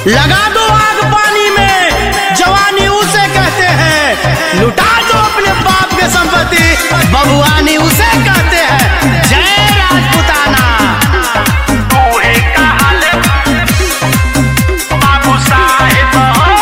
लगा दो आग पानी में जवानी उसे कहते हैं लुटा दो अपने बाप के संपत्ति बबुआनी उसे कहते हैं जय राजपुताना तूहे कहल बाबू साहेब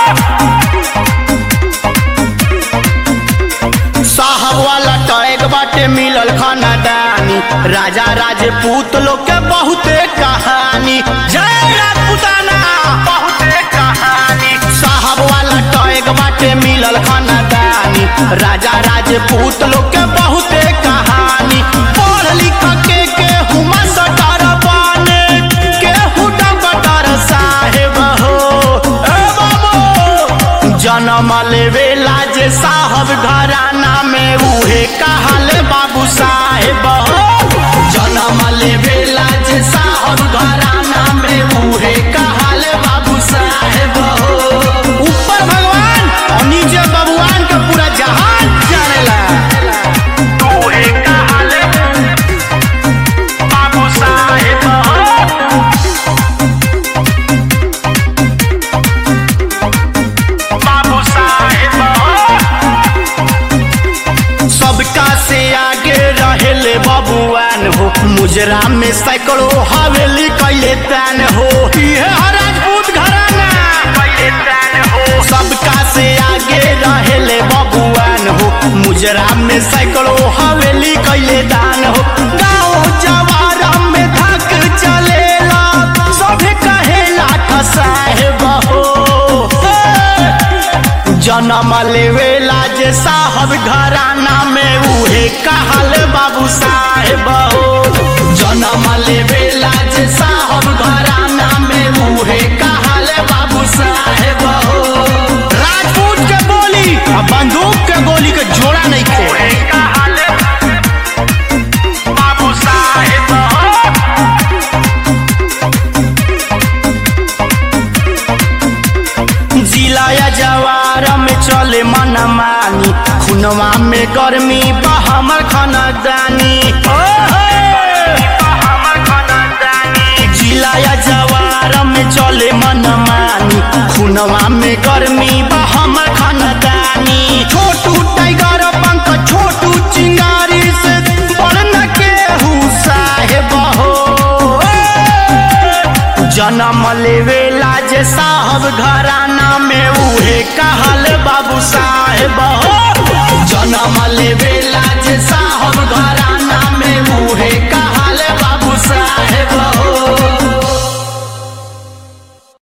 साहब वाला टैग बाटे मिलल खानदानी राजा राजपूत लोग के बहुते कहानी जय राजपुताना बहुते कहानी साहब वाला टैग बाटे मिलल खानदानी राजा राजपूत लोग के बहुते कहानी पढ़ लिख के केहू मास्टर बने केहू डॉक्टर साहेब हो ए बाबू जन्म लेवेला जे साहब घराना में उहे कहल बाबू साहेब हो जन्म लेवेला जे साहब घराना में उहे कहल बाबू साहेब हो ऊपर भगवान और नीचे बबुआन के पूरा जहान जानेला तूहे कहल बाबू साहेब बाबू साहेब सबका से आगे रहेले बबुआन हो मुजरा में सैकड़ों हवेली कैले तान हो ये है राजपूत घराना पहले तैन हो सबका से आगे रहेले बबुआन हो मुजरा में सैकड़ों हवेली कैले दान हो गाँव जवार में धक चलेला सभे कहेला साहेब हो जन्म लेवेला जे साहब घराना में उहे कहल बाबू साहेब हो जन्म लेवेला जे साहब घराना में उहे कहल बाबू साहेब हो राजपूत के बोली आ बंदूक के गोली के जोड़ा नहीं थे तूहे कहल बाबू साहेब जिला या जवार में चले मन मानी खुनवा में गर्मी बा हमर खानदानी ओ हे! हमर खानदानी जिला या जवार में चले मन मानी खुनवा में गर्मी बा हमर खानदानी छोटू टाइगर पंख छोटू चिंगारी से बड़न के साहेब हो जन्म लेवेला जे साहब घराना में उहे कहल बाबू साहेब हो जन्म लेवेला जे साहब घराना में उहे कहल बाबू साहेब हो